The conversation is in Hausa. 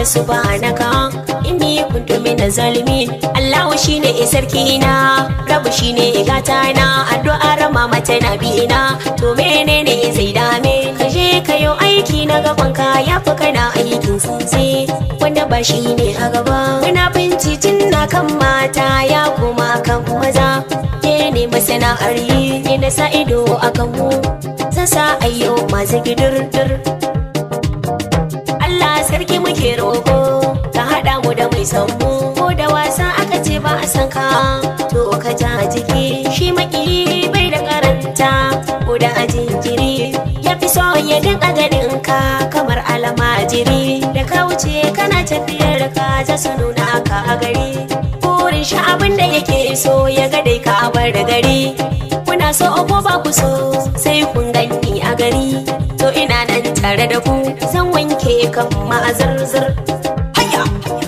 subhanaka inni kuntu min zalimin Allahu shine sarki na rabu shine gata na addu'ar mama tana bina to menene zai dame ka je ka yi aiki na gaban ka ya fi kana aikin sosai wanda ba shi ne a gaba muna bincicin na kan mata ya kuma kan maza ke ne masana'ar yi ne na sa ido a kan mu zan sa ayyo masu gidirdir Allah sarki muke roƙo ka haɗa mu da mai son mu ko da wasa aka ce ba a san ka to ka ja jiki shi maki bai da karanta ko da a jinkiri ya fi so ya dinga ganin ka kamar almajiri da ka wuce kana tafiyar ka za su nuna ka a gari burin shi abin da yake so ya ga dai ka bar da gari kuna so ko ba ku so sai kun gani a gari to ina nan tare da ku zan wanke kan ma'azarzar haya